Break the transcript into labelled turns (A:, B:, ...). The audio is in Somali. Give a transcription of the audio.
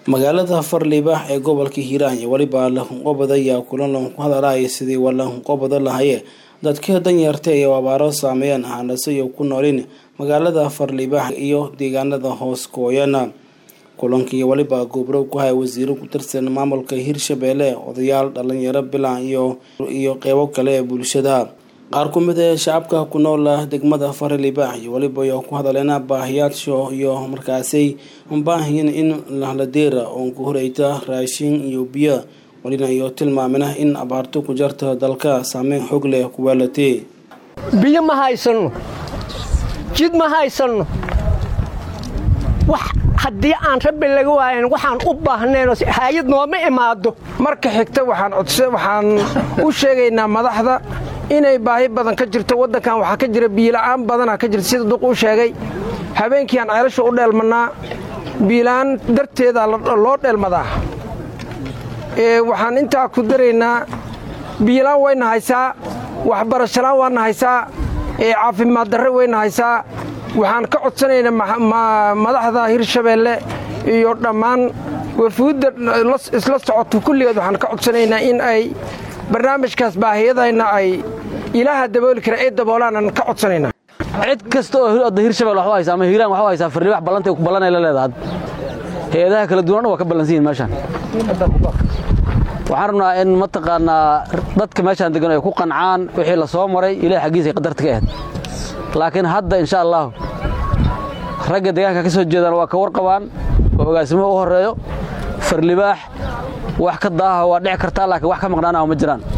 A: magaalada farlibax ee gobolka hiiraan iyo weliba lahunqobada ayaa kulan lagu hadalaya sidii walahunqobada lahaye dadka danyarta ee abaaro saameeyeen ahaanase iyo ku noolin magaalada farlibax iyo deegaanada hoos gooyana kulankii weliba goobrow ku haya wasiiro ku tirsan maamulka hirshabeelle odayaal dhalinyaro bilan iyo iyo qeybo kale ee bulshada qaar ku mid ee shacabka ku nool degmada farlibax iyo weliba iyo ku hadaleena baahiyaasho iyo markaasay baahiyin in lahladeera oon ku horeyta raashin iyo biyo walina iyo tilmaamina in abaarto ku jarta dalka saameyn xoog leh ku waalatee
B: biyo ma haysanno jid ma haysanno wax haddii aan rabbi laga waayan waxaan u baahnaynoo haayad nooma imaado
C: marka xigta waxaan codse waxaan u sheegaynaa madaxda inay baahi badan ka jirto waddankan waxaa ka jira biila'aan badanaa ka jirta sida duq u sheegay habeenkii aan ceelasha u dheelmannaa biila'aan darteedaa loo dheelmadaa waxaan intaa ku daraynaa biilaan wayna haysaa waxbarashalaan waana haysaa caafimaad darre wayna haysaa waxaan ka codsanaynaa madaxda hirshabeelle iyo dhammaan wafuudda isla socoto kulligeed waxaan ka codsanaynaa in ay barnaamijkaas baahiyadayna ay ilaaha dabooli kara ee daboolaanaan ka codsanaynaa
D: cid kasta oo odda hirshabelle wax u haysa ama hiiraan wax u haysaa farlibax ballantay ku ballanay la leedahay hay-adaha kala duwan dhan waa ka ballansan yihin meeshaan waxaan rabnaa in mataqaannaa dadka meeshaan degan ay ku qancaan wixii la soo maray ilahay xaggiisa ay qadarta ka ahayd laakiin hadda insha allaahu ragga deegaanka ka soo jeedaan waa ka warqabaan oo ogaasimuhu u horreeyo farlibaax wax ka daaha waa dhici kartaa laakiin wax ka maqnaanaha ma jiraan